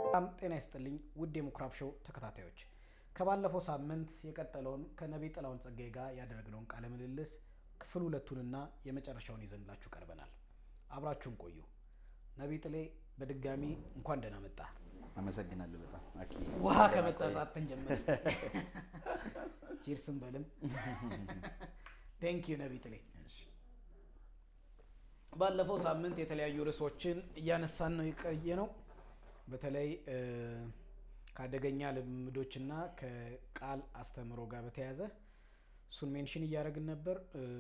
በጣም ጤና ይስጥልኝ ውድ የምኩራብ ሾው ተከታታዮች፣ ከባለፈው ሳምንት የቀጠለውን ከነቢይ ጥላሁን ጸጋዬ ጋር ያደረግነውን ቃለ ምልልስ ክፍል ሁለቱንና የመጨረሻውን ይዘንላችሁ ቀርበናል። አብራችሁን ቆዩ። ነቢይ ጥሌ በድጋሚ እንኳን ደህና መጣ። አመሰግናለሁ በጣም አኪ ውሃ ከመጠጣትን ጀምር ቺርስን በልም ቴንክ ዩ ነቢይ ጥሌ። ባለፈው ሳምንት የተለያዩ ርዕሶችን እያነሳን ነው የቆየ ነው። በተለይ ከአደገኛ ልምዶችና ከቃል አስተምህሮ ጋር በተያያዘ እሱን ሜንሽን እያደረግን ነበር።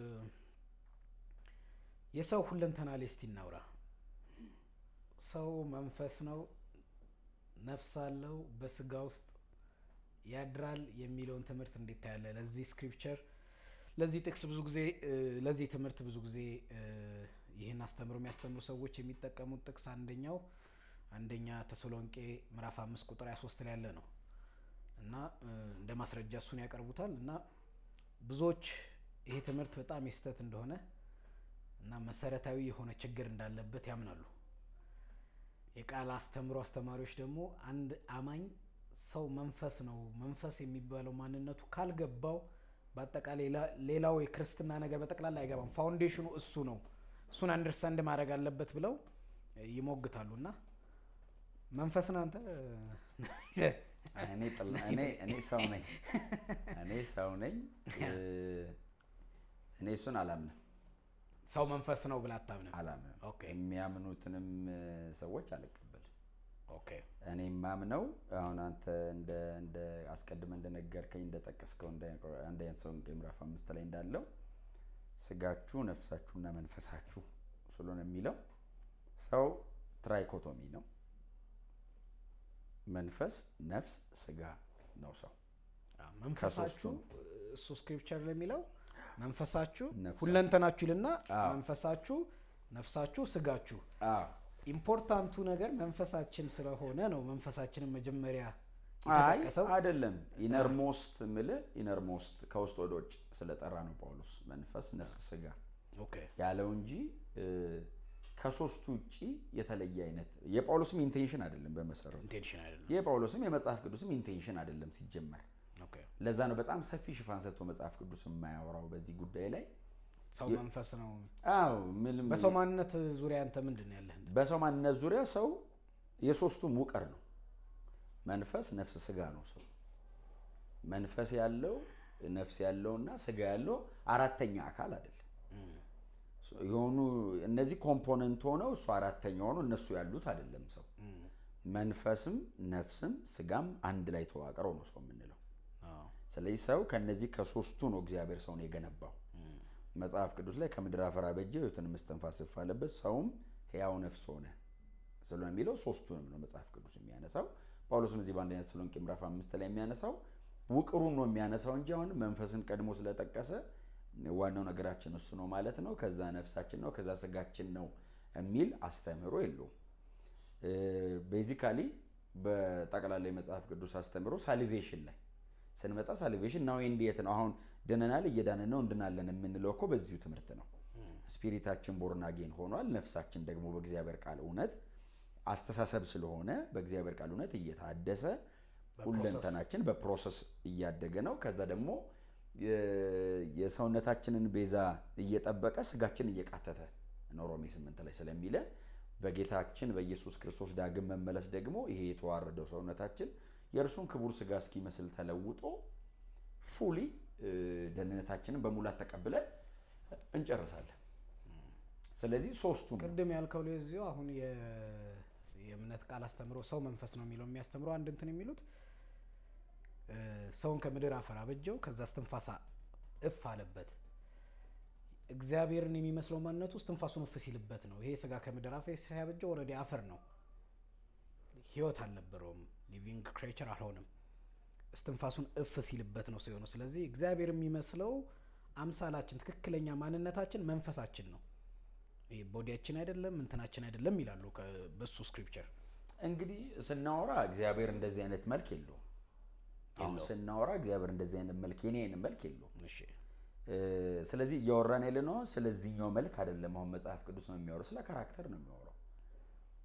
የሰው ሁለንተና ላይ እስቲ እናውራ። ሰው መንፈስ ነው፣ ነፍስ አለው፣ በስጋ ውስጥ ያድራል የሚለውን ትምህርት እንዴት ታያለ? ለዚህ ስክሪፕቸር ለዚህ ጥቅስ ብዙ ጊዜ ለዚህ ትምህርት ብዙ ጊዜ ይህን አስተምሮ የሚያስተምሩ ሰዎች የሚጠቀሙት ጥቅስ አንደኛው አንደኛ ተሰሎንቄ ምዕራፍ አምስት ቁጥር 23 ላይ ያለ ነው እና እንደ ማስረጃ እሱን ያቀርቡታል እና ብዙዎች ይሄ ትምህርት በጣም የስህተት እንደሆነ እና መሰረታዊ የሆነ ችግር እንዳለበት ያምናሉ። የቃል አስተምሮ አስተማሪዎች ደግሞ አንድ አማኝ ሰው መንፈስ ነው፣ መንፈስ የሚባለው ማንነቱ ካልገባው በአጠቃላይ ሌላው የክርስትና ነገር በጠቅላላ አይገባም፣ ፋውንዴሽኑ እሱ ነው፣ እሱን አንደርስታንድ ማድረግ አለበት ብለው ይሞግታሉ እና መንፈስ ነው አንተ እኔ ሰው ነኝ እኔ ሰው ነኝ እኔ እሱን አላምንም ሰው መንፈስ ነው ብለህ አታምንም አላምንም ኦኬ የሚያምኑትንም ሰዎች አልቀበልም ኦኬ እኔ የማምነው አሁን አንተ እንደ እንደ አስቀድመ እንደነገርከኝ እንደጠቀስከው አንደኛ ተሰሎንቄ ምዕራፍ አምስት ላይ እንዳለው ስጋችሁ ነፍሳችሁና መንፈሳችሁ ስለሆነ የሚለው ሰው ትራይኮቶሚ ነው መንፈስ ነፍስ ስጋ ነው ሰው መንፈሳችሁ እሱ ስክሪፕቸር ለሚለው መንፈሳችሁ ነፍሳችሁ። ሁለንተናችሁ ይልና አዎ። መንፈሳችሁ ነፍሳችሁ ስጋችሁ አዎ ኢምፖርታንቱ ነገር መንፈሳችን ስለሆነ ነው መንፈሳችንን መጀመሪያ አይ የተጠቀሰው አይደለም ኢነርሞስት ምል ኢነርሞስት ከውስጥ ወደ ውጭ ስለጠራ ነው ጳውሎስ መንፈስ ነፍስ ስጋ ኦኬ ያለው እንጂ እ፣ ከሶስቱ ውጭ የተለየ አይነት የጳውሎስም ኢንቴንሽን አይደለም በመሰረቱ ኢንቴንሽን አይደለም የጳውሎስም የመጽሐፍ ቅዱስም ኢንቴንሽን አይደለም ሲጀመር ኦኬ ለዛ ነው በጣም ሰፊ ሽፋን ሰጥቶ መጽሐፍ ቅዱስ የማያወራው በዚህ ጉዳይ ላይ ሰው መንፈስ ነው አዎ ምንም በሰው ማንነት ዙሪያ አንተ ምንድን ነው ያለህ እንትን? በሰው ማንነት ዙሪያ ሰው የሶስቱም ውቅር ነው። መንፈስ፣ ነፍስ፣ ስጋ ነው ሰው። መንፈስ ያለው ነፍስ ያለውና ስጋ ያለው አራተኛ አካል አይደለም። የሆኑ እነዚህ ኮምፖነንት ሆነው እሱ አራተኛ ሆኖ እነሱ ያሉት አይደለም ሰው። መንፈስም ነፍስም ስጋም አንድ ላይ ተዋቅረው ነው ሰው የምንለው። አዎ። ስለዚህ ስለዚህ ሰው ከነዚህ ከሶስቱ ነው እግዚአብሔር ሰውን የገነባው። መጽሐፍ ቅዱስ ላይ ከምድር አፈር አበጀው ሕይወትንም እስትንፋስ እፍ አለበት ሰውም ሕያው ነፍስ ሆነ ስለሆነ የሚለው ሶስቱንም ነው መጽሐፍ ቅዱስ የሚያነሳው። ጳውሎስም እዚህ በአንደኛ ተሰሎንቄ ምዕራፍ አምስት ላይ የሚያነሳው ውቅሩን ነው የሚያነሳው እንጂ አሁን መንፈስን ቀድሞ ስለጠቀሰ ዋናው ነገራችን እሱ ነው ማለት ነው፣ ከዛ ነፍሳችን ነው፣ ከዛ ስጋችን ነው የሚል አስተምህሮ የለውም። ቤዚካሊ በጠቅላላ የመጽሐፍ ቅዱስ አስተምህሮ ሳሊቬሽን ላይ ስንመጣ ሳሊቬሽን ናው ኤንድ የት ነው? አሁን ድነናል፣ እየዳንን ነው፣ እንድናለን የምንለው እኮ በዚሁ ትምህርት ነው። ስፒሪታችን ቦርናጌን ሆኗል። ነፍሳችን ደግሞ በእግዚአብሔር ቃል እውነት አስተሳሰብ ስለሆነ በእግዚአብሔር ቃል እውነት እየታደሰ ሁለንተናችን በፕሮሰስ እያደገ ነው። ከዛ ደግሞ የ- የሰውነታችንን ቤዛ እየጠበቀ ስጋችን እየቃተተ ነው ሮሜ ስምንት ላይ ስለሚለን በጌታችን በኢየሱስ ክርስቶስ ዳግም መመለስ ደግሞ ይሄ የተዋረደው ሰውነታችን የእርሱን ክቡር ስጋ እስኪመስል ተለውጦ ፉሊ ደህንነታችንን በሙላት ተቀብለን እንጨርሳለን። ስለዚህ ሶስቱ ቅድም ያልከው ለዚሁ አሁን የ- የእምነት ቃል አስተምሮ ሰው መንፈስ ነው የሚለው የሚያስተምረው አንድ እንትን የሚሉት እ፣ ሰውን ከምድር አፈር አበጀው ከዛ እስትንፋሳ እፍ አለበት እግዚአብሔርን የሚመስለው ማንነቱ እስትንፋሱን እፍ ሲልበት ነው። ይሄ ስጋ ከምድር አፈር ሲያበጀው ኦልሬዲ አፈር ነው፣ ህይወት አልነበረውም፣ ሊቪንግ ክሬቸር አልሆንም። እስትንፋሱን እፍ ሲልበት ነው ሰው የሆነው። ስለዚህ እግዚአብሔር የሚመስለው አምሳላችን ትክክለኛ ማንነታችን መንፈሳችን ነው። ይሄ ቦዲያችን አይደለም እንትናችን አይደለም ይላሉ ከ- በሱ ስክሪፕቸር። እንግዲህ ስናወራ እግዚአብሔር እንደዚህ አይነት መልክ የለውም። አሁን ስናወራ እግዚአብሔር እንደዚህ አይነት መልክ የኔ አይነት መልክ የለውም። እሺ ስለዚህ እያወራን ያለ ነው ስለዚህኛው መልክ አይደለም። አሁን መጽሐፍ ቅዱስ ነው የሚያወራው፣ ስለ ካራክተር ነው የሚያወራው።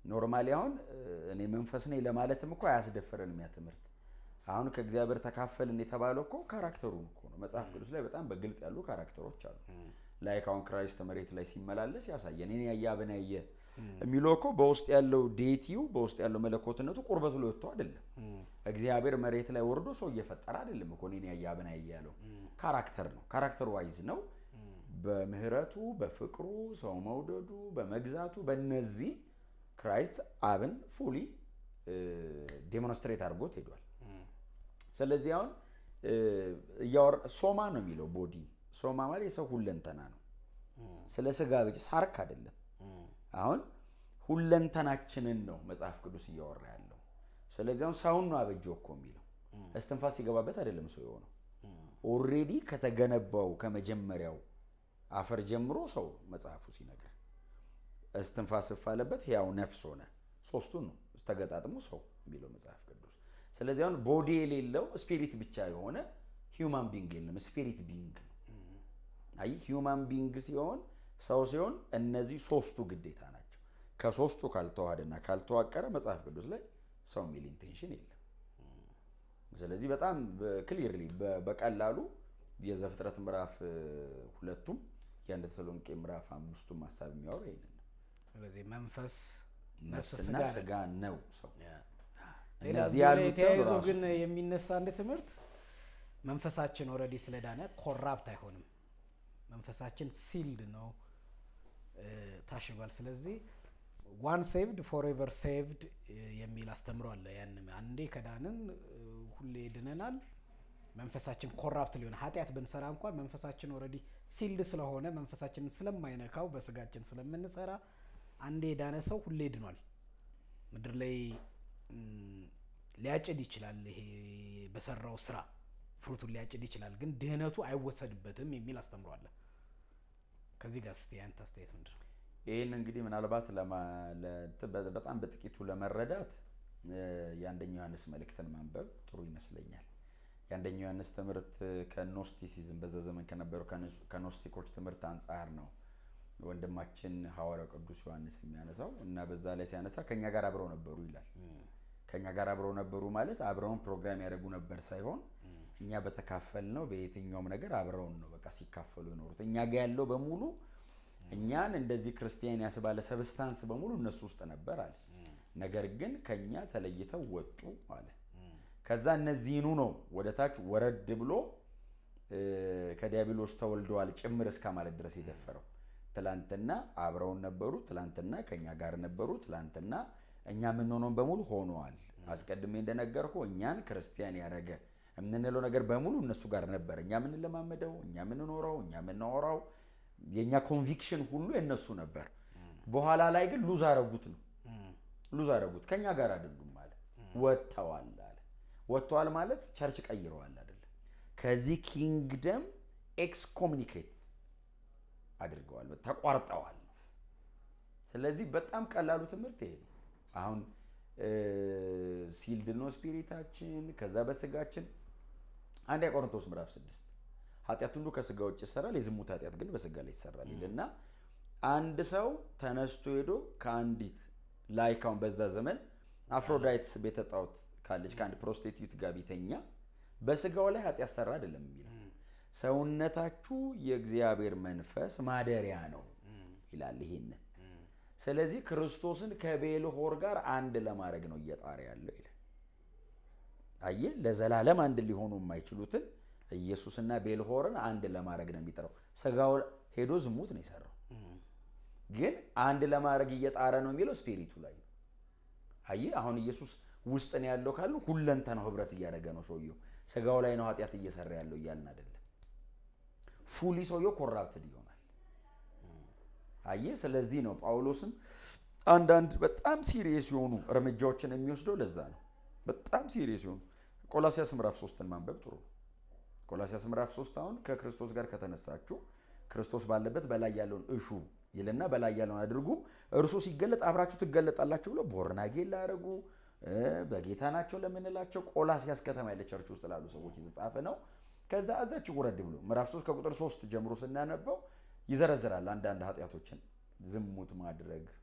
ኖርማሊ አሁን እ፣ እኔ መንፈስ ነኝ ለማለትም እኮ አያስደፍረንም ያ ትምህርት። አሁን ከእግዚአብሔር ተካፈልን የተባለው እኮ ካራክተሩን እኮ ነው። መጽሐፍ ቅዱስ ላይ በጣም በግልጽ ያሉ ካራክተሮች አሉ። ላይክ አሁን ክራይስት መሬት ላይ ሲመላለስ ያሳየን እኔን ያየ አብን ያየ የሚለው እኮ በውስጥ ያለው ዴቲው በውስጥ ያለው መለኮትነቱ ቁርበቱ ላይ ወጥቶ አይደለም። እግዚአብሔር መሬት ላይ ወርዶ ሰው እየፈጠረ አይደለም እኮ እኔን ያየ አብን ያየ ያለው ካራክተር ነው። ካራክተር ዋይዝ ነው። በምህረቱ በፍቅሩ ሰው መውደዱ በመግዛቱ በእነዚህ ክራይስት አብን ፉሊ ዴሞንስትሬት አድርጎት ሄዷል። ስለዚህ አሁን እ፣ እያወራ ሶማ ነው የሚለው ቦዲ ሶማ ማለት የሰው ሁለንተና ነው። ስለ ስጋ ብቻ ሳርክ አይደለም። አሁን ሁለንተናችንን ነው መጽሐፍ ቅዱስ እያወራ ያለው። ስለዚህ አሁን ሰውን ነው አበጀው እኮ የሚለው እስትንፋስ ሲገባበት አይደለም ሰው የሆነው ኦልሬዲ ከተገነባው ከመጀመሪያው አፈር ጀምሮ ሰው መጽሐፉ ሲነግር እስትንፋስ ስፋለበት ሕያው ነፍስ ሆነ። ሶስቱን ነው ተገጣጥሞ ሰው የሚለው መጽሐፍ ቅዱስ። ስለዚህ አሁን ቦዲ የሌለው ስፒሪት ብቻ የሆነ ሂውማን ቢንግ የለም፣ ስፒሪት ቢንግ ነው። አይ ሂውማን ቢንግ ሲሆን ሰው ሲሆን እነዚህ ሶስቱ ግዴታ ናቸው። ከሶስቱ ካልተዋሃደና ካልተዋቀረ መጽሐፍ ቅዱስ ላይ ሰው የሚል ኢንቴንሽን የለም። ስለዚህ በጣም ክሊርሊ በቀላሉ የዘፍጥረት ምዕራፍ እ፣ ሁለቱም የአንድ ተሰሎንቄ ምዕራፍ አምስቱም ሀሳብ የሚያወራ ይህንን ነው። ስለዚህ መንፈስ ነፍስ ነፍስና ስጋ ስጋ ነው ሰው። ሌላ እነዚህ እዚሁ ላይ ያሉት ተያይዞ ራሱ ግን የሚነሳ አንድ ትምህርት መንፈሳችን ኦልሬዲ ስለዳነ ኮራፕት አይሆንም። መንፈሳችን ሲልድ ነው እ፣ ታሽጓል። ስለዚህ ዋን ሴቭድ ፎሬቨር ሴቭድ የሚል አስተምሮ አለ። ያን አንዴ ከዳንን እ፣ ሁሌ ድነናል። መንፈሳችን ኮራፕት ሊሆን ኃጢአት ብንሰራ እንኳን መንፈሳችን ኦልሬዲ ሲልድ ስለሆነ መንፈሳችንን ስለማይነካው በስጋችን ስለምንሰራ አንዴ የዳነ ሰው ሁሌ ድኗል። ምድር ላይ ም፣ ሊያጭድ ይችላል። ይሄ በሰራው ስራ ፍሩቱን ሊያጭድ ይችላል፣ ግን ድህነቱ አይወሰድበትም የሚል አስተምሮ አለ። ከዚህ ጋር እስቲ ያንተ አስተያየት ምንድን ነው? ይህን እንግዲህ ምናልባት ለማ- ለ- በ- በጣም በጥቂቱ ለመረዳት እ፣ የአንደኛው ዮሐንስ መልእክትን ማንበብ ጥሩ ይመስለኛል። የአንደኛው ዮሐንስ ትምህርት ከኖስቲሲዝም በዛ ዘመን ከነበረው ከኖስ- ከኖስቲኮች ትምህርት አንጻር ነው ወንድማችን ሐዋርያው ቅዱስ ዮሐንስ የሚያነሳው እና በዛ ላይ ሲያነሳ ከእኛ ጋር አብረው ነበሩ ይላል። ከእኛ ጋር አብረው ነበሩ ማለት አብረውን ፕሮግራም ያደርጉ ነበር ሳይሆን እኛ በተካፈል ነው በየትኛውም ነገር አብረውን ነው በቃ ሲካፈሉ የኖሩት። እኛ ጋር ያለው በሙሉ እኛን እንደዚህ ክርስቲያን ያስባለ ሰብስታንስ በሙሉ እነሱ ውስጥ ነበር አለ። ነገር ግን ከኛ ተለይተው ወጡ አለ። ከዛ እነዚህኑ ነው ወደ ታች ወረድ ብሎ እ፣ ከዲያብሎስ ተወልደዋል ጭምር እስከ ማለት ድረስ የደፈረው። ትላንትና አብረውን ነበሩ፣ ትላንትና ከኛ ጋር ነበሩ፣ ትላንትና እኛ የምንሆነውን በሙሉ ሆነዋል። አስቀድሜ እንደነገርኩ እኛን ክርስቲያን ያደረገ የምንለው ነገር በሙሉ እነሱ ጋር ነበር። እኛ የምንለማመደው፣ እኛ የምንኖረው፣ እኛ የምናወራው የእኛ ኮንቪክሽን ሁሉ የነሱ ነበር። በኋላ ላይ ግን ሉዝ አረጉት ነው ሉዝ አረጉት። ከኛ ጋር አይደሉም አለ። ወጥተዋል አለ። ወጥተዋል ማለት ቸርች ቀይረዋል አይደለም። ከዚህ ኪንግደም ኤክስኮሚኒኬት አድርገዋል፣ ተቋርጠዋል። ስለዚህ በጣም ቀላሉ ትምህርት ይሄ ነው። አሁን ሲልድ ነው ስፒሪታችን፣ ከዛ በስጋችን አንድ ቆሮንቶስ ምዕራፍ ስድስት ኃጢአት ሁሉ ከስጋ ውጭ ይሰራል፣ የዝሙት ኃጢአት ግን በስጋ ላይ ይሰራል ይልና አንድ ሰው ተነስቶ ሄዶ ከአንዲት ላይካውን በዛ ዘመን አፍሮዳይትስ ቤተ ጣዖት ካለች ከአንድ ፕሮስቲቲዩት ጋር ቢተኛ በስጋው ላይ ኃጢአት ሰራ አይደለም የሚለው ሰውነታችሁ የእግዚአብሔር መንፈስ ማደሪያ ነው ይላል። ይሄንን ስለዚህ ክርስቶስን ከቤልሆር ጋር አንድ ለማድረግ ነው እየጣረ ያለው ይላል። አየ ለዘላለም አንድ ሊሆኑ የማይችሉትን ኢየሱስና ቤልሆርን አንድ ለማድረግ ነው የሚጠራው። ስጋው ሄዶ ዝሙት ነው የሰራው፣ ግን አንድ ለማድረግ እየጣረ ነው የሚለው ስፒሪቱ ላይ ነው። አየ አሁን ኢየሱስ ውስጥ ነው ያለው ካልን ሁለንተናው ህብረት እያደረገ ነው ሰውየው። ስጋው ላይ ነው ኃጢአት እየሰራ ያለው እያልን አይደለም። ፉሊ ሰውየው ኮራፕትድ ይሆናል። አየ ስለዚህ ነው ጳውሎስም አንዳንድ በጣም ሲሪየስ የሆኑ እርምጃዎችን የሚወስደው ለዛ ነው። በጣም ሲሪየስ የሆኑ ቆላሲያስ ምዕራፍ ሶስትን ማንበብ ጥሩ ነው። ቆላሲያስ ምዕራፍ ሶስት አሁን ከክርስቶስ ጋር ከተነሳችሁ ክርስቶስ ባለበት በላይ ያለውን እሹ ይልና በላይ ያለውን አድርጉ፣ እርሱ ሲገለጥ አብራችሁ ትገለጣላችሁ ብሎ ቦርናጌን ላያደርጉ በጌታ ናቸው ለምንላቸው ቆላሲያስ ከተማ ያለ ቸርች ውስጥ ላሉ ሰዎች የተጻፈ ነው። ከዛ እዛች ውረድ ብሎ ምዕራፍ ሶስት ከቁጥር ሶስት ጀምሮ ስናነበው ይዘረዝራል አንዳንድ ኃጢአቶችን ዝሙት ማድረግ፣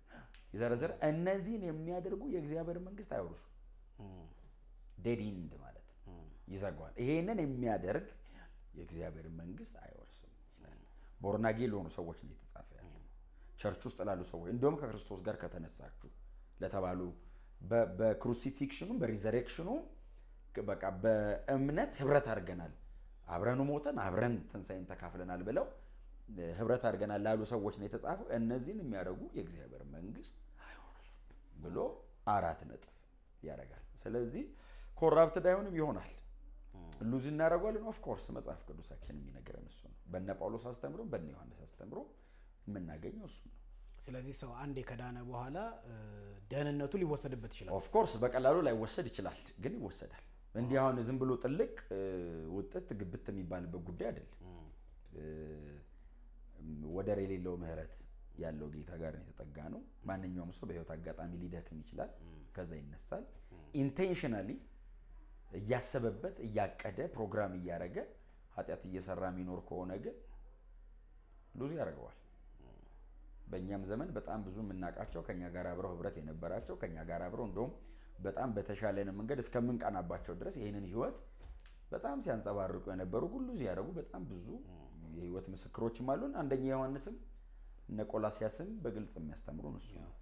ይዘረዝር። እነዚህን የሚያደርጉ የእግዚአብሔር መንግስት አይወርሱ። ዴድ ኢንድ ማለት ይዘጓል። ይሄንን የሚያደርግ የእግዚአብሔር መንግስት አይወርስም ይላል። ቦርናጌ ለሆኑ ሰዎች ነው የተጻፈ ያለው። ቸርች ውስጥ ላሉ ሰዎች እንዲሁም ከክርስቶስ ጋር ከተነሳችሁ ለተባሉ በ- በክሩሲፊክሽኑም በሪዘሬክሽኑም በቃ በእምነት ህብረት አድርገናል፣ አብረኑ ሞተን አብረን ትንሣኤን ተካፍለናል ብለው እ፣ ህብረት አድርገናል ላሉ ሰዎች ነው የተጻፈው። እነዚህን የሚያደርጉ የእግዚአብሔር መንግስት አይወርሱም ብሎ አራት ነጥብ ያደርጋል። ስለዚህ ኮራፕትድ አይሆንም ይሆናል ሉዝ እናደርገዋለን። ኦፍ ኮርስ መጽሐፍ ቅዱሳችን የሚነግረን እሱ ነው። በነ ጳውሎስ አስተምሮ በነ ዮሐንስ አስተምሮ የምናገኘው እሱ ነው። ስለዚህ ሰው አንዴ ከዳነ በኋላ እ፣ ደህንነቱ ሊወሰድበት ይችላል። ኦፍ ኮርስ በቀላሉ ላይወሰድ ይችላል፣ ግን ይወሰዳል። እንዲህ አሁን ዝም ብሎ ጥልቅ እ፣ ውጥት ግብት የሚባልበት ጉዳይ አይደለም። እ፣ ወደር የሌለው ምህረት ያለው ጌታ ጋር ነው የተጠጋ ነው። ማንኛውም ሰው በህይወት አጋጣሚ ሊደክም ይችላል፣ ከዛ ይነሳል። ኢንቴንሽናሊ እያሰበበት እያቀደ ፕሮግራም እያደረገ ኃጢአት እየሰራ የሚኖር ከሆነ ግን ሉዝ ያደርገዋል። በእኛም ዘመን በጣም ብዙ የምናውቃቸው ከኛ ጋር አብረው ህብረት የነበራቸው ከኛ ጋር አብረው እንደውም በጣም በተሻለን መንገድ እስከምንቀናባቸው ድረስ ይህንን ህይወት በጣም ሲያንጸባርቁ የነበሩ ሁሉ ሲያደርጉ በጣም ብዙ የህይወት ምስክሮችም አሉን። አንደኛ ዮሐንስም እነ ቆላሲያስም በግልጽ የሚያስተምሩን እሱ ነው።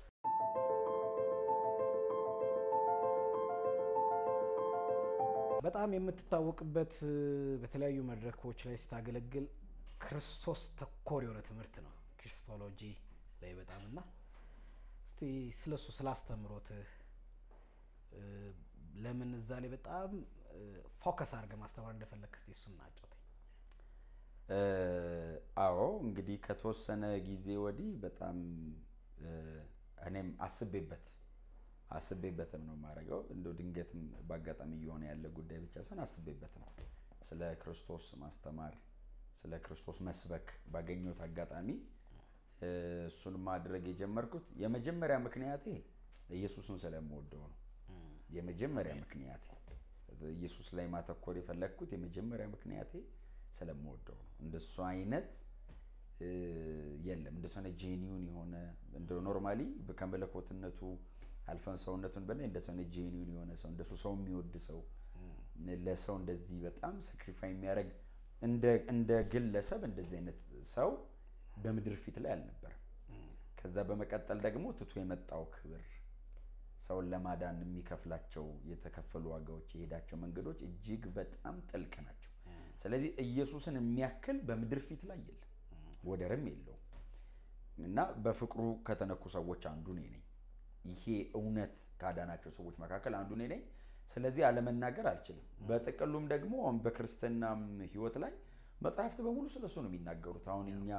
በጣም የምትታወቅበት እ፣ በተለያዩ መድረኮች ላይ ስታገለግል ክርስቶስ ተኮር የሆነ ትምህርት ነው ክሪስቶሎጂ ላይ በጣም እና እስቲ ስለሱ ስላስተምሮትህ እ፣ ለምን እዛ ላይ በጣም ፎከስ አድርገህ ማስተማር እንደፈለግ እስቲ እሱን ናጫውተኝ። እ፣ አዎ እንግዲህ ከተወሰነ ጊዜ ወዲህ በጣም እ፣ እኔም አስቤበት አስቤበትም ነው የማደርገው። እንደው ድንገትም በአጋጣሚ እየሆነ ያለ ጉዳይ ብቻ ሳይሆን አስቤበት ነው ስለ ክርስቶስ ማስተማር፣ ስለ ክርስቶስ መስበክ ባገኘሁት አጋጣሚ እ፣ እሱን ማድረግ የጀመርኩት የመጀመሪያ ምክንያቴ ኢየሱስን ስለምወደው ነው። የመጀመሪያ ምክንያቴ ኢየሱስ ላይ ማተኮር የፈለግኩት የመጀመሪያ ምክንያቴ ስለምወደው ነው። እንደሱ አይነት እ፣ የለም እንደሱ አይነት ጄኒውን የሆነ እንደ ኖርማሊ ከመለኮትነቱ አልፈን ሰውነቱን በላይ እንደሱ አይነት ጄኒውን የሆነ ሰው እንደሱ ሰው የሚወድ ሰው ለሰው እንደዚህ በጣም ሳክሪፋይ የሚያደርግ እንደ እንደ ግለሰብ እንደዚህ አይነት ሰው በምድር ፊት ላይ አልነበረም። ከዛ በመቀጠል ደግሞ ትቶ የመጣው ክብር ሰውን ለማዳን የሚከፍላቸው የተከፈሉ ዋጋዎች የሄዳቸው መንገዶች እጅግ በጣም ጥልቅ ናቸው። ስለዚህ ኢየሱስን የሚያክል በምድር ፊት ላይ የለም፣ ወደርም የለውም እና በፍቅሩ ከተነኩ ሰዎች አንዱ እኔ ነኝ። ይሄ እውነት ካዳናቸው ሰዎች መካከል አንዱ እኔ ነኝ። ስለዚህ አለመናገር አልችልም። በጥቅሉም ደግሞ አሁን በክርስትናም ሕይወት ላይ መጽሐፍት በሙሉ ስለሱ ነው የሚናገሩት። አሁን እኛ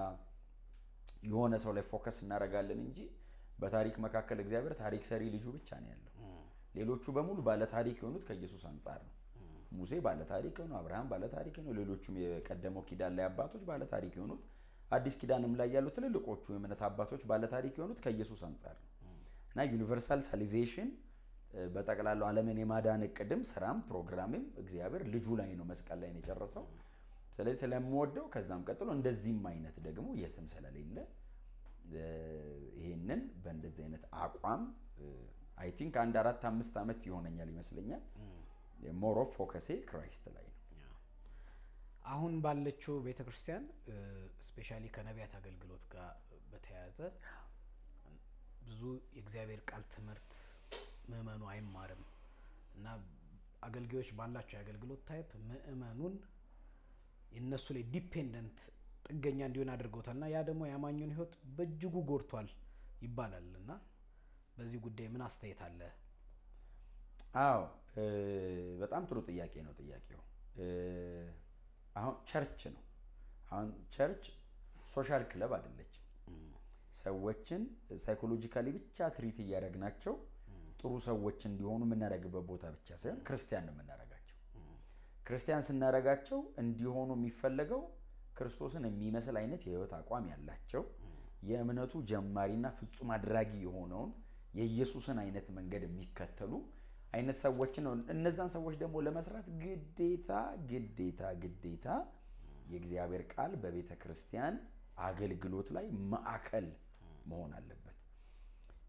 የሆነ ሰው ላይ ፎከስ እናደርጋለን እንጂ በታሪክ መካከል እግዚአብሔር ታሪክ ሰሪ ልጁ ብቻ ነው ያለው። ሌሎቹ በሙሉ ባለ ታሪክ የሆኑት ከኢየሱስ አንጻር ነው። ሙሴ ባለ ታሪክ ነው፣ አብርሃም ባለ ታሪክ ነው፣ ሌሎቹም የቀደመው ኪዳን ላይ አባቶች ባለ ታሪክ የሆኑት፣ አዲስ ኪዳንም ላይ ያሉ ትልልቆቹ የእምነት አባቶች ባለ ታሪክ የሆኑት ከኢየሱስ አንጻር ነው እና ዩኒቨርሳል ሳሊቬሽን በጠቅላላው ዓለምን የማዳን እቅድም ስራም ፕሮግራምም እግዚአብሔር ልጁ ላይ ነው መስቀል ላይ ነው የጨረሰው። ስለዚህ ስለምወደው ከዛም ቀጥሎ እንደዚህም አይነት ደግሞ የትም ስለሌለ ይሄንን በእንደዚህ አይነት አቋም አይ ቲንክ አንድ አራት አምስት ዓመት ይሆነኛል ይመስለኛል። ሞር ኦፍ ፎከሴ ክራይስት ላይ ነው። አሁን ባለችው ቤተ ክርስቲያን ስፔሻሊ ከነቢያት አገልግሎት ጋር በተያያዘ ብዙ የእግዚአብሔር ቃል ትምህርት ምእመኑ አይማርም እና አገልጋዮች ባላቸው የአገልግሎት ታይፕ ምእመኑን የእነሱ ላይ ዲፔንደንት ጥገኛ እንዲሆን አድርገውታል እና ያ ደግሞ የአማኙን ሕይወት በእጅጉ ጎድቷል ይባላል እና በዚህ ጉዳይ ምን አስተያየት አለ? አዎ በጣም ጥሩ ጥያቄ ነው ጥያቄው። አሁን ቸርች ነው። አሁን ቸርች ሶሻል ክለብ አይደለችም። ሰዎችን ሳይኮሎጂካሊ ብቻ ትሪት እያደረግናቸው ጥሩ ሰዎች እንዲሆኑ የምናደርግበት ቦታ ብቻ ሳይሆን ክርስቲያን ነው የምናደርጋቸው። ክርስቲያን ስናደርጋቸው እንዲሆኑ የሚፈለገው ክርስቶስን የሚመስል አይነት የህይወት አቋም ያላቸው የእምነቱ ጀማሪና ፍጹም አድራጊ የሆነውን የኢየሱስን አይነት መንገድ የሚከተሉ አይነት ሰዎችን ነው። እነዛን ሰዎች ደግሞ ለመስራት ግዴታ ግዴታ ግዴታ የእግዚአብሔር ቃል በቤተ ክርስቲያን አገልግሎት ላይ ማዕከል መሆን አለበት።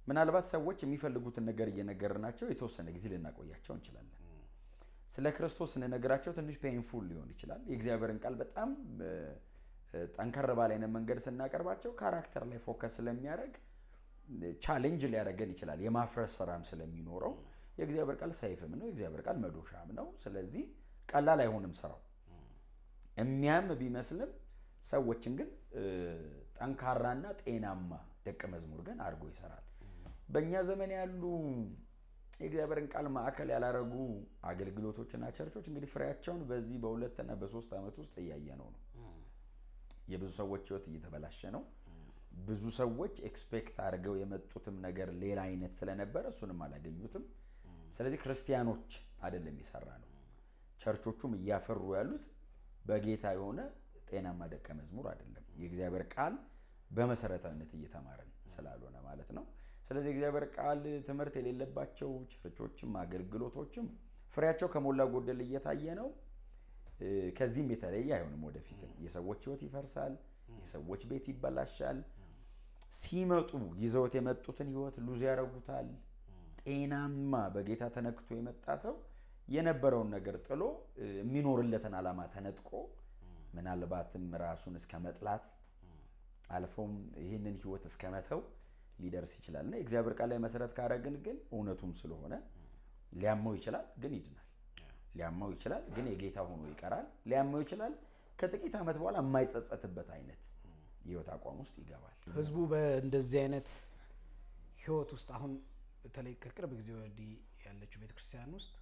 ምናልባት ሰዎች የሚፈልጉትን ነገር እየነገርናቸው የተወሰነ ጊዜ ልናቆያቸው እንችላለን። ስለ ክርስቶስ ስንነግራቸው ትንሽ ፔንፉል ሊሆን ይችላል። የእግዚአብሔርን ቃል በጣም እ፣ እ፣ ጠንከር ባለ አይነት መንገድ ስናቀርባቸው ካራክተር ላይ ፎከስ ስለሚያደርግ ቻሌንጅ ሊያደርገን ይችላል። የማፍረስ ስራም ስለሚኖረው የእግዚአብሔር ቃል ሰይፍም ነው፣ የእግዚአብሔር ቃል መዶሻም ነው። ስለዚህ ቀላል አይሆንም ስራው። የሚያም ቢመስልም ሰዎችን ግን እ፣ ጠንካራና ጤናማ ደቀ መዝሙር ግን አድርጎ ይሰራል። በእኛ ዘመን ያሉ የእግዚአብሔርን ቃል ማዕከል ያላረጉ አገልግሎቶችና ቸርቾች እንግዲህ ፍሬያቸውን በዚህ በሁለትና በሶስት ዓመት ውስጥ እያየነው ነው። የብዙ ሰዎች ህይወት እየተበላሸ ነው። ብዙ ሰዎች ኤክስፔክት አድርገው የመጡትም ነገር ሌላ አይነት ስለነበረ እሱንም አላገኙትም። ስለዚህ ክርስቲያኖች አይደለም የሰራ ነው። ቸርቾቹም እያፈሩ ያሉት በጌታ የሆነ ጤናማ ደቀ መዝሙር አይደለም። የእግዚአብሔር ቃል በመሰረታዊነት እየተማረን ስላልሆነ ማለት ነው። ስለዚህ የእግዚአብሔር ቃል ትምህርት የሌለባቸው ቸርቾችም አገልግሎቶችም ፍሬያቸው ከሞላ ጎደል እየታየ ነው። እ፣ ከዚህም የተለየ አይሆንም። ወደፊትም የሰዎች ህይወት ይፈርሳል፣ የሰዎች ቤት ይበላሻል። ሲመጡ ይዘውት የመጡትን ህይወት ሉዝ ያደርጉታል። ጤናማ በጌታ ተነክቶ የመጣ ሰው የነበረውን ነገር ጥሎ እ፣ የሚኖርለትን ዓላማ ተነጥቆ ምናልባትም ራሱን እስከ መጥላት አልፎም ይህንን ህይወት እስከ መተው ሊደርስ ይችላል እና የእግዚአብሔር ቃል ላይ መሰረት ካረግን ግን እውነቱም ስለሆነ ሊያመው ይችላል፣ ግን ይድናል። ሊያመው ይችላል፣ ግን የጌታ ሆኖ ይቀራል። ሊያመው ይችላል፣ ከጥቂት ዓመት በኋላ የማይጸጸትበት አይነት የህይወት አቋም ውስጥ ይገባል። ህዝቡ በእንደዚህ አይነት ህይወት ውስጥ አሁን በተለይ ከቅርብ ጊዜ ወዲህ ያለችው ቤተክርስቲያን ውስጥ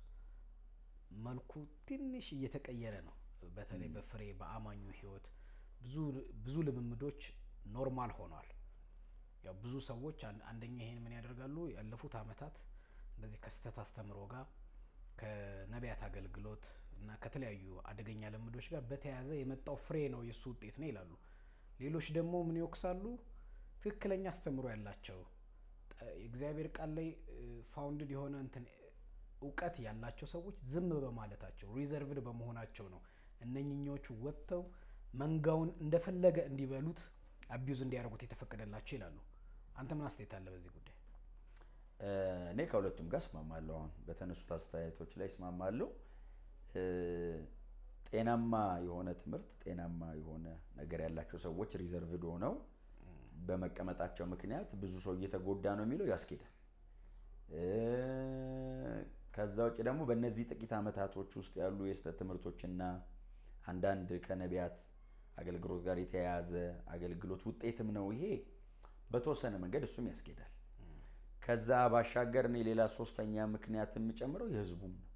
መልኩ ትንሽ እየተቀየረ ነው። በተለይ በፍሬ በአማኙ ህይወት ብዙ ብዙ ልምምዶች ኖርማል ሆኗል። ያው ብዙ ሰዎች አን- አንደኛ ይሄን ምን ያደርጋሉ ያለፉት አመታት እንደዚህ ከስህተት አስተምሮ ጋር ከነቢያት አገልግሎት እና ከተለያዩ አደገኛ ልምዶች ጋር በተያያዘ የመጣው ፍሬ ነው የእሱ ውጤት ነው ይላሉ። ሌሎች ደግሞ ምን ይወቅሳሉ? ትክክለኛ አስተምሮ ያላቸው ጠ- የእግዚአብሔር ቃል ላይ ፋውንድድ የሆነ እንትን እውቀት ያላቸው ሰዎች ዝም በማለታቸው ሪዘርቭድ በመሆናቸው ነው እነኝኞቹ ወጥተው መንጋውን እንደፈለገ እንዲበሉት አቢዩዝ እንዲያደርጉት የተፈቀደላቸው ይላሉ። አንተ ምን አስተያየት አለ በዚህ ጉዳይ? እ፣ እኔ ከሁለቱም ጋር እስማማለሁ። አሁን በተነሱት አስተያየቶች ላይ እስማማለሁ። እ፣ ጤናማ የሆነ ትምህርት፣ ጤናማ የሆነ ነገር ያላቸው ሰዎች ሪዘርቭድ ሆነው በመቀመጣቸው ምክንያት ብዙ ሰው እየተጎዳ ነው የሚለው ያስኬዳል። እ፣ ከዛ ውጭ ደግሞ በእነዚህ ጥቂት ዓመታቶች ውስጥ ያሉ የስህተት ትምህርቶችና አንዳንድ ከነቢያት አገልግሎት ጋር የተያያዘ አገልግሎት ውጤትም ነው ይሄ። በተወሰነ መንገድ እሱም ያስኬዳል። ከዛ ባሻገር እኔ ሌላ ሶስተኛ ምክንያት የምጨምረው የህዝቡም ነው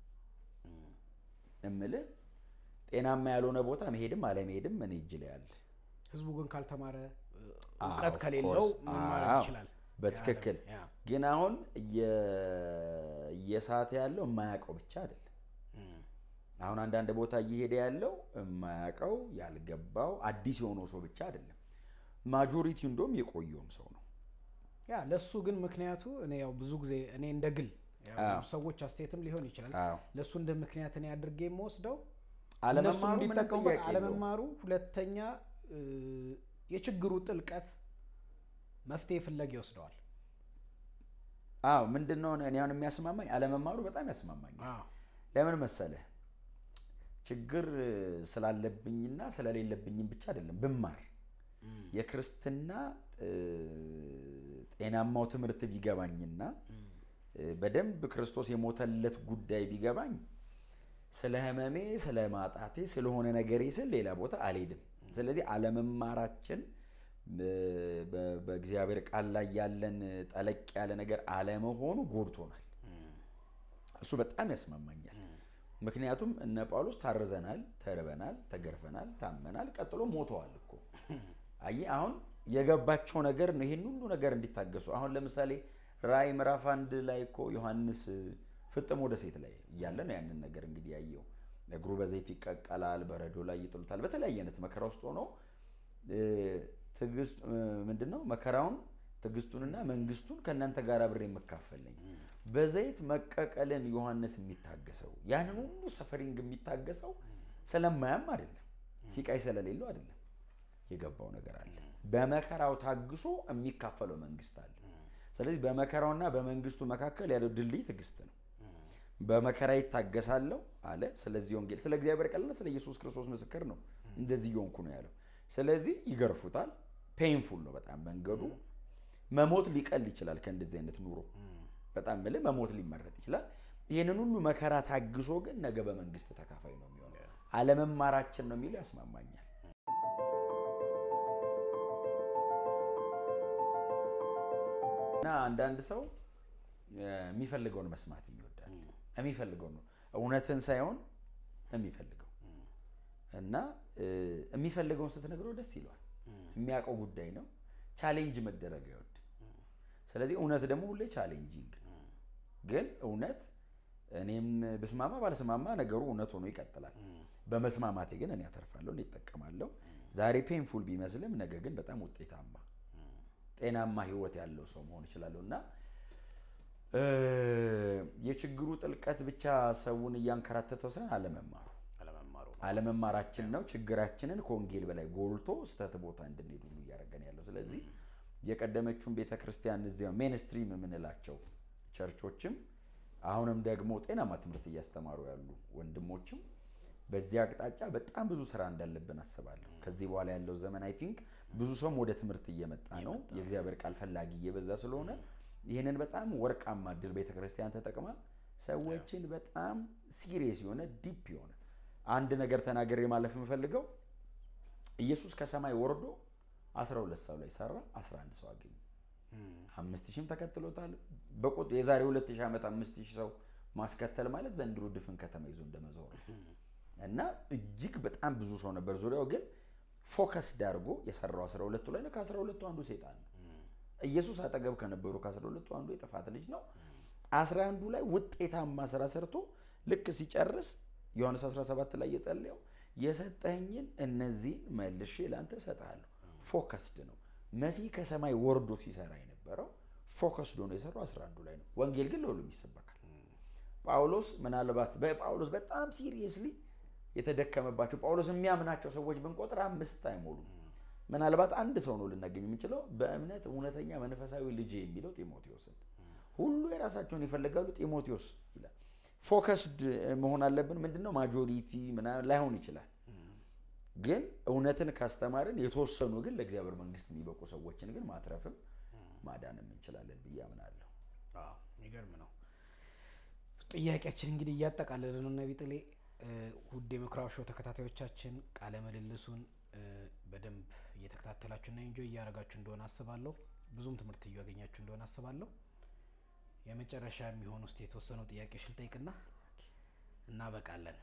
እምልህ ጤናማ ያልሆነ ቦታ መሄድም አለመሄድም እኔ እጅ ላይ አለ። ህዝቡ ግን ካልተማረ እ፣ አዎ፣ እውቀት of ከሌለው course። ምን ማድረግ አዎ፣ ይችላል? በትክክል ያ፣ ግን አሁን እየ- እየሳተ ያለው የማያውቀው ብቻ አይደለም። እም፣ አሁን አንዳንድ ቦታ እየሄደ ያለው የማያውቀው ያልገባው አዲስ የሆነው ሰው ብቻ አይደለም። ማጆሪቲው እንደውም የቆየውም ሰው ነው። ያ ለሱ ግን ምክንያቱ እኔ ያው ብዙ ጊዜ እኔ እንደ ግል ያው አዎ። ብዙ ሰዎች አስተያየትም ሊሆን ይችላል አዎ ለእሱ እንደ ምክንያት እኔ አድርጌ የምወስደው እነሱ አለመማሩ ምንም እንዲጠቀሙበት ጥያቄ የለውም። አለመማሩ፣ ሁለተኛ እ፣ የችግሩ ጥልቀት መፍትሄ ፍለግ ይወስደዋል። አዎ ምንድን ነው እኔ አሁን የሚያስማማኝ አለመማሩ በጣም ያስማማኛል። አዎ፣ ለምን መሰለህ? ችግር ስላለብኝና ስለሌለብኝም ብቻ አይደለም ብማር እም፣ የክርስትና እ፣ ጤናማው ትምህርት ቢገባኝና እም፣ እ፣ በደንብ ክርስቶስ የሞተለት ጉዳይ ቢገባኝ ስለ ሕመሜ ስለ ማጣቴ ስለሆነ ነገሬ ስል ሌላ ቦታ አልሄድም። ስለዚህ አለመማራችን እ፣ በ- በእግዚአብሔር ቃል ላይ ያለን ጠለቅ ያለ ነገር አለመሆኑ ጎድቶናል። እም፣ እሱ በጣም ያስማማኛል። ምክንያቱም እነ ጳውሎስ ታርዘናል፣ ተርበናል፣ ተገርፈናል፣ ታመናል፣ ቀጥሎ ሞተዋል እኮ። አየህ አሁን የገባቸው ነገር ነው ይሄን ሁሉ ነገር እንዲታገሱ። አሁን ለምሳሌ ራእይ ምዕራፍ አንድ ላይ እኮ ዮሐንስ ፍጥሞ ደሴት ላይ እያለ ነው ያንን ነገር እንግዲህ ያየው። እግሩ በዘይት ይቀቀላል፣ በረዶ ላይ ይጥሉታል። በተለያየ አይነት መከራ ውስጥ ሆኖ እ፣ ትዕግስት እ፣ ምንድን ነው መከራውን ትዕግስቱንና መንግስቱን ከእናንተ ጋር አብሬ የምካፈለኝ በዘይት መቀቀልን ዮሐንስ የሚታገሰው ያንን ሁሉ ሰፈሪንግ የሚታገሰው ስለማያም አይደለም፣ ሲቃይ ስለሌለው አይደለም። የገባው ነገር አለ። በመከራው ታግሶ የሚካፈለው መንግስት አለ። ስለዚህ በመከራውና በመንግስቱ መካከል ያለው ድልድይ ትዕግስት ነው። በመከራ ይታገሳለሁ አለ። ስለዚህ ወንጌል ስለ እግዚአብሔር ቃልና ስለ ኢየሱስ ክርስቶስ ምስክር ነው። እንደዚህ እየሆንኩ ነው ያለው። ስለዚህ ይገርፉታል። ፔንፉል ነው በጣም መንገዱ። መሞት ሊቀል ይችላል ከእንደዚህ አይነት ኑሮ በጣም ምል መሞት ሊመረጥ ይችላል። ይህንን ሁሉ መከራ ታግሶ ግን ነገ በመንግስት ተካፋይ ነው የሚሆነው። አለመማራችን ነው የሚለው ያስማማኛል። እና አንዳንድ ሰው የሚፈልገውን መስማት ይወዳል። የሚፈልገውን ነው እውነትን ሳይሆን የሚፈልገው እና የሚፈልገውን ስትነግረው ደስ ይለዋል። የሚያውቀው ጉዳይ ነው። ቻሌንጅ መደረግ አይወድም። ስለዚህ እውነት ደግሞ ሁሌ ቻሌንጂንግ ነው። ግን እውነት እኔም ብስማማ ባልስማማ ነገሩ እውነት ሆኖ ይቀጥላል። በመስማማቴ ግን እኔ አተርፋለሁ፣ እኔ እጠቀማለሁ። ዛሬ ፔንፉል ቢመስልም ነገ ግን በጣም ውጤታማ ጤናማ ህይወት ያለው ሰው መሆን እችላለሁ እና የችግሩ ጥልቀት ብቻ ሰውን እያንከራተተው ሳይሆን አለመማሩ አለመማራችን ነው ችግራችንን ከወንጌል በላይ ጎልቶ ስተት ቦታ እንድንሄድ ሁሉ እያደረገን ያለው። ስለዚህ የቀደመችውን ቤተ ክርስቲያን እዚያ ሜንስትሪም የምንላቸው ቸርቾችም አሁንም ደግሞ ጤናማ ትምህርት እያስተማሩ ያሉ ወንድሞችም በዚህ አቅጣጫ በጣም ብዙ ስራ እንዳለብን አስባለሁ። ከዚህ በኋላ ያለው ዘመን አይ ቲንክ ብዙ ሰውም ወደ ትምህርት እየመጣ ነው። የእግዚአብሔር ቃል ፈላጊ እየበዛ ስለሆነ ይህንን በጣም ወርቃማ እድል ቤተ ክርስቲያን ተጠቅማ ሰዎችን በጣም ሲሪየስ የሆነ ዲፕ የሆነ አንድ ነገር ተናገሬ ማለፍ የምፈልገው ኢየሱስ ከሰማይ ወርዶ 12 ሰው ላይ ሰራ፣ 11 ሰው አገኘ። አምስት ሺህም ተከትሎታል። በቁጥ የዛሬ 2000 ዓመት አምስት ሺህ ሰው ማስከተል ማለት ዘንድሮ ድፍን ከተማ ይዞ እንደመዞር እና እጅግ በጣም ብዙ ሰው ነበር ዙሪያው ግን ፎከስ ዳርጎ የሰራው 12ቱ ላይ ነው። ከ12ቱ አንዱ ሴጣን ነው። ኢየሱስ አጠገብ ከነበሩ ከ12ቱ አንዱ የጥፋት ልጅ ነው። 11ዱ ላይ ውጤታማ ስራ ሰርቶ ልክ ሲጨርስ ዮሐንስ 17 ላይ የጸለየው የሰጠኝን እነዚህን መልሼ ለአንተ እሰጥሃለሁ። ፎከስድ ነው። መሲህ ከሰማይ ወርዶ ሲሰራ የነበረው ፎከስድ ሆኖ የሰራው 11ዱ ላይ ነው። ወንጌል ግን ለሁሉም ይሰበካል። ጳውሎስ ምናልባት በጳውሎስ በጣም ሲሪየስሊ የተደከመባቸው ጳውሎስ የሚያምናቸው ሰዎች ብንቆጥር አምስት አይሞሉም። ምናልባት አንድ ሰው ነው ልናገኝ የምንችለው በእምነት እውነተኛ መንፈሳዊ ልጅ የሚለው ጢሞቴዎስን። ሁሉ የራሳቸውን ይፈልጋሉ፣ ጢሞቴዎስ ይላል። ፎከስድ መሆን አለብን። ምንድነው ማጆሪቲ ምናምን ላይሆን ይችላል፣ ግን እውነትን ካስተማርን የተወሰኑ ግን ለእግዚአብሔር መንግስት የሚበቁ ሰዎችን ግን ማትረፍም ማዳንም እንችላለን ብዬ አምናለሁ። የሚገርም ነው። ጥያቄያችን እንግዲህ እያጠቃለለ ነው። ነቢ ጥሌ ውድ የምኩራብ ሾው ተከታታዮቻችን ቃለ ምልልሱን በደንብ እየተከታተላችሁና ኢንጆይ እያደረጋችሁ እንደሆነ አስባለሁ። ብዙም ትምህርት እያገኛችሁ እንደሆነ አስባለሁ። የመጨረሻ የሚሆን ውስጥ የተወሰነው ጥያቄዎች ልጠይቅና እናበቃለን።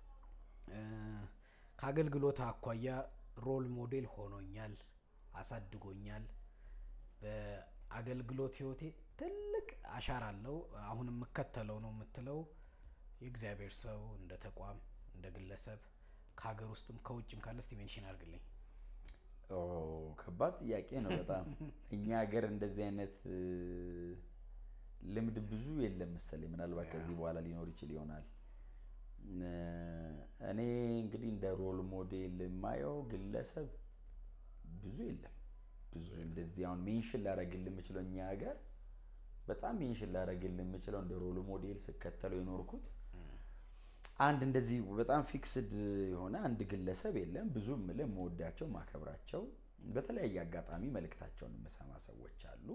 ከአገልግሎት አኳያ ሮል ሞዴል ሆኖኛል፣ አሳድጎኛል። በአገልግሎት ህይወቴ ትልቅ አሻራ አለው። አሁን የምከተለው ነው የምትለው የእግዚአብሔር ሰው እንደ ተቋም እንደ ግለሰብ ከሀገር ውስጥም ከውጭም ካለ እስቲ ሜንሽን አድርግልኝ። ከባድ ጥያቄ ነው በጣም እኛ ሀገር እንደዚህ አይነት ልምድ ብዙ የለም መሰለኝ። ምናልባት ከዚህ በኋላ ሊኖር ይችል ይሆናል። እኔ እንግዲህ እንደ ሮል ሞዴል የማየው ግለሰብ ብዙ የለም። ብዙ እንደዚህ አሁን ሜንሽን ላደርግልህ የምችለው እኛ ሀገር በጣም ሜንሽን ላደርግልህ የምችለው እንደ ሮል ሞዴል ስከተለው የኖርኩት አንድ እንደዚህ በጣም ፊክስድ የሆነ አንድ ግለሰብ የለም። ብዙ የምልህ የምወዳቸው ማከብራቸው በተለያየ አጋጣሚ መልእክታቸውን የምሰማ ሰዎች አሉ።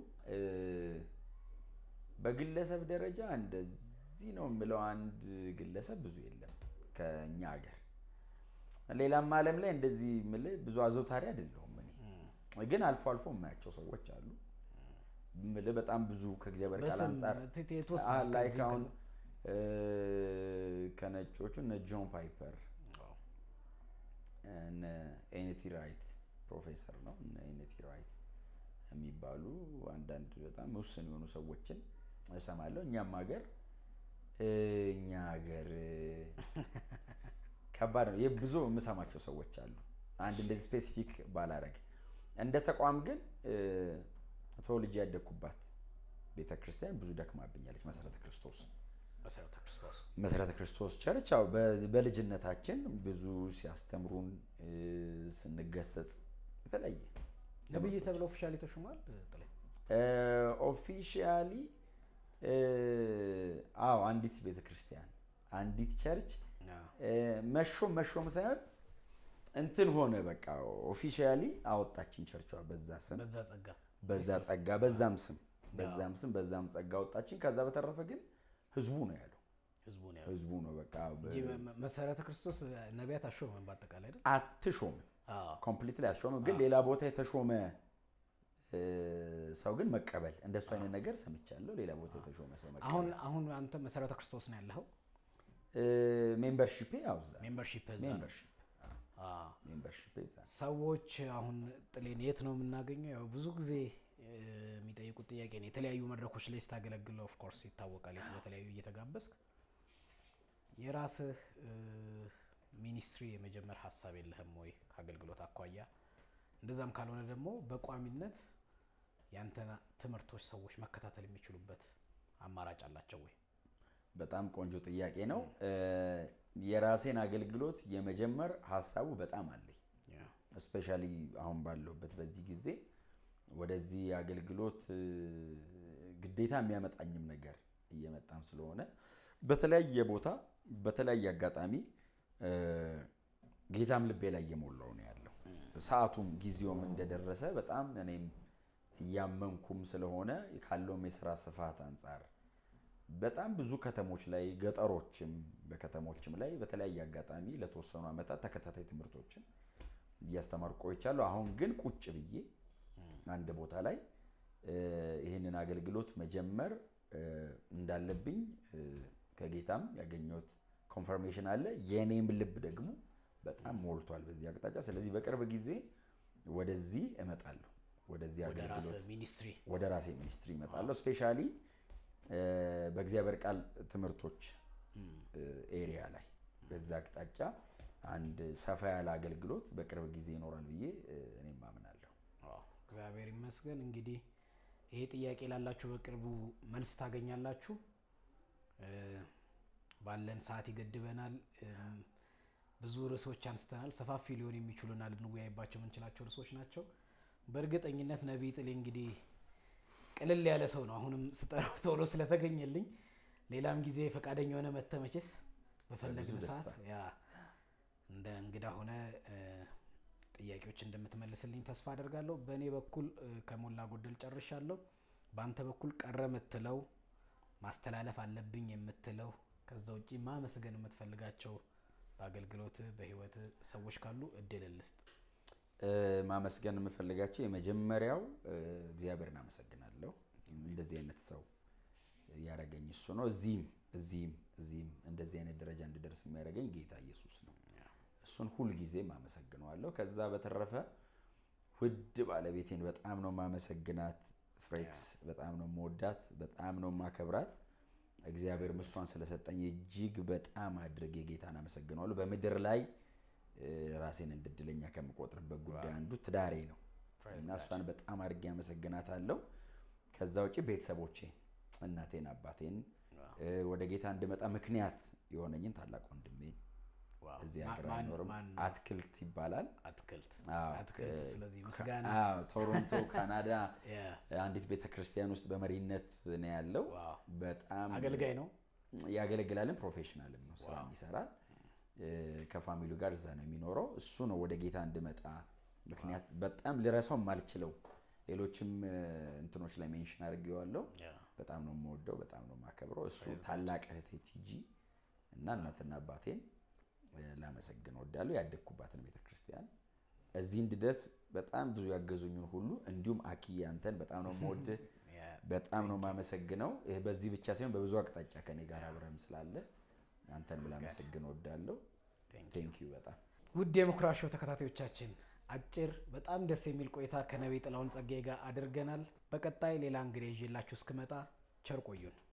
በግለሰብ ደረጃ እንደዚህ ነው የምለው አንድ ግለሰብ ብዙ የለም ከኛ ሀገር። ሌላም ዓለም ላይ እንደዚህ የምልህ ብዙ አዘውታሪ አይደለሁም እኔ ግን አልፎ አልፎ የማያቸው ሰዎች አሉ። የምልህ በጣም ብዙ ከእግዚአብሔር ቃል አንጻር ላይክ አሁን ከነጮቹ እነ ጆን ፓይፐር እነ ኤንቲ ራይት ፕሮፌሰር ነው እነ ኤንቲ ራይት የሚባሉ አንዳንድ በጣም ውስን የሆኑ ሰዎችን እሰማለሁ። እኛም ሀገር እኛ ሀገር ከባድ ነው። ብዙ የምሰማቸው ሰዎች አሉ። አንድ እንደዚህ ስፔሲፊክ ባላረግ እንደ ተቋም ግን ተወልጄ ያደግኩባት ቤተ ክርስቲያን ብዙ ደክማብኛለች። መሰረተ ክርስቶስ መሰረተ ክርስቶስ መሰረተ ክርስቶስ ቸርች ያው በልጅነታችን ብዙ ሲያስተምሩን ስንገሰጽ የተለያየ ነብይ ተብለው ኦፊሻሊ ተሹሟል። ጥላይ ኦፊሻሊ አዎ አንዲት ቤተ ክርስቲያን አንዲት ቸርች እ፣ መሾም መሾም ሳይሆን እንትን ሆነ በቃ ኦፊሻሊ አወጣችን ቸርቿ በዛ ስም በዛ ጸጋ በዛ ጸጋ በዛም ስም በዛም ስም በዛም ጸጋ አወጣችን። ከዛ በተረፈ ግን ህዝቡ ነው ያለው ህዝቡ ነው ያለው ህዝቡ ነው በቃ በ- እንጂ መ- መሰረተ ክርስቶስ ነቢያት አሾመን በአጠቃላይ አይደል? አትሾምም አዎ። ኮምፕሊትሊ አትሾምም። ግን ሌላ ቦታ የተሾመ እ፣ ሰው ግን መቀበል እንደሱ አይነት ነገር ሰምቻለሁ። ሌላ ቦታ የተሾመ ሰው መቀበል አሁን አሁን አንተ መሰረተ ክርስቶስ ነው ያለኸው ሜምበርሺፕ ያው እዛ ሜምበርሺፕ እዛ ነው። ሜምበርሺፕ አዎ። ሜምበርሺፕ እዛ ሰዎች አሁን ጥሌን የት ነው የምናገኘው? ያው ብዙ ጊዜ እ፣ የሚጠይቁት ጥያቄ ነው። የተለያዩ መድረኮች ላይ ስታገለግል ኦፍ ኮርስ ይታወቃል። የት- በተለያዩ እየተጋበዝክ የራስህ እ፣ ሚኒስትሪ የመጀመር ሀሳብ የለህም ወይ ከአገልግሎት አኳያ? እንደዛም ካልሆነ ደግሞ በቋሚነት ያንተን ትምህርቶች ሰዎች መከታተል የሚችሉበት አማራጭ አላቸው ወይ? በጣም ቆንጆ ጥያቄ ነው። እ፣ የራሴን አገልግሎት የመጀመር ሀሳቡ በጣም አለኝ። እስፔሻሊ አሁን ባለሁበት በዚህ ጊዜ ወደዚህ አገልግሎት እ፣ ግዴታ የሚያመጣኝም ነገር እየመጣም ስለሆነ በተለያየ ቦታ በተለያየ አጋጣሚ እ፣ ጌታም ልቤ ላይ እየሞላው ነው ያለው። ሰዓቱም ጊዜውም እንደደረሰ በጣም እኔም እያመንኩም ስለሆነ ካለውም የስራ ስፋት አንጻር በጣም ብዙ ከተሞች ላይ ገጠሮችም በከተሞችም ላይ በተለያየ አጋጣሚ ለተወሰኑ ዓመታት ተከታታይ ትምህርቶችን እያስተማርኩ ቆይቻለሁ። አሁን ግን ቁጭ ብዬ አንድ ቦታ ላይ እ፣ ይህንን አገልግሎት መጀመር እ፣ እንዳለብኝ እ፣ ከጌታም ያገኘሁት ኮንፈርሜሽን አለ። የእኔም ልብ ደግሞ በጣም ሞልቷል በዚህ አቅጣጫ። ስለዚህ በቅርብ ጊዜ ወደዚህ እመጣለሁ። ወደዚህ ወደ አገልግሎት ራስህ ሚኒስትሪ ወደ ራሴ ሚኒስትሪ እመጣለሁ። ስፔሻሊ በእግዚአብሔር ቃል ትምህርቶች ኤሪያ ላይ በዛ አቅጣጫ አንድ ሰፋ ያለ አገልግሎት በቅርብ ጊዜ ይኖራል ብዬ እ፣ እኔም አምናለሁ። አዎ፣ እግዚአብሔር ይመስገን። እንግዲህ ይሄ ጥያቄ ላላችሁ በቅርቡ መልስ ታገኛላችሁ። እ፣ ባለን ሰዓት ይገድበናል። እም፣ ብዙ ርዕሶች አንስተናል። ሰፋፊ ሊሆን የሚችሉና ልንወያይባቸው የምንችላቸው ርዕሶች ናቸው። በእርግጠኝነት ነቢይ ጥሌ እንግዲህ ቅልል ያለ ሰው ነው። አሁንም ስጠራው ቶሎ ስለተገኘልኝ ሌላም ጊዜ ፈቃደኛ የሆነ መተመችስ በፈለግን በብዙ ሰዓት ደስታ። ያ እንደ እንግዳ ሆነ እ፣ ጥያቄዎች እንደምትመልስልኝ ተስፋ አደርጋለሁ። በእኔ በኩል እ፣ ከሞላ ጎደል ጨርሻለሁ። በአንተ በኩል ቀረ የምትለው ማስተላለፍ አለብኝ የምትለው ከዛ ውጪ ማመስገን የምትፈልጋቸው በአገልግሎት በህይወት ሰዎች ካሉ እድል ልስጥ። እ፣ ማመስገን የምፈልጋቸው የመጀመሪያው እ፣ እግዚአብሔርን አመሰግናለሁ። እንደዚህ አይነት ሰው ያደረገኝ እሱ ነው። እዚህም እዚህም እዚህም እንደዚህ አይነት ደረጃ እንድደርስ የሚያደርገኝ ጌታ ኢየሱስ ነው። እሱን ሁልጊዜም አመሰግነዋለሁ። ከዛ በተረፈ ውድ ባለቤቴን በጣም ነው ማመሰግናት። ፍሬክስ በጣም ነው መወዳት፣ በጣም ነው ማከብራት። እግዚአብሔር ምሷን ስለሰጠኝ እጅግ በጣም አድርጌ ጌታን አመሰግነዋለሁ። በምድር ላይ እ፣ ራሴን እንድድለኛ ከምቆጥርበት ጉዳይ አንዱ ትዳሬ ነው እና እሷን በጣም አድርጌ አመሰግናታለሁ። ከዛ ውጭ ቤተሰቦቼ እናቴን፣ አባቴን እ፣ ወደ ጌታ እንድመጣ ምክንያት የሆነኝን ታላቅ ወንድሜን እዚህ ሀገር ማን- አይኖርም፣ ማን ነው? አትክልት ይባላል። አትክልት አዎ፣ አትክልት። ከ- ስለዚህ ምስጋና አዎ፣ ቶሮንቶ ካናዳ ያ፣ አንዲት ቤተ ክርስቲያን ውስጥ በመሪነት ነው ያለው። ዋው። በጣም አገልጋይ ነው። ያገለግላልን፣ ፕሮፌሽናልም ነው ስራ ይሰራል። እ፣ ከፋሚሊው ጋር እዛ ነው የሚኖረው። እሱ ነው ወደ ጌታ እንድመጣ ምክንያት በጣም ልረሳው የማልችለው ሌሎችም እ፣ እንትኖች ላይ ሜንሽን አድርጌዋለሁ። ያ፣ በጣም ነው የምወደው፣ በጣም ነው የማከብረው። እሱ ታላቅ እህቴ ቲጂ እና እናትና አባቴን እ፣ ላመሰግን ወዳለሁ። ያደግኩባትን ቤተክርስቲያን እዚህ እንድደርስ በጣም ብዙ ያገዙኝን ሁሉ እንዲሁም አኪ አንተን በጣም ነው የምወድህ፣ ያ፣ በጣም ነው የማመሰግነው። ይህ በዚህ ብቻ ሳይሆን በብዙ አቅጣጫ ከኔ ጋር አብረህም ስላለ አንተን ላመሰግን ወዳለሁ። ቴንክ ዩ በጣም ውድ የምኩራብ ሾው ተከታታዮቻችን አጭር በጣም ደስ የሚል ቆይታ ከነቢይ ጥላሁን ጸጋዬ ጋር አድርገናል። በቀጣይ ሌላ እንግዲህ ይዤላችሁ እስክመጣ ቸር ቆዩን።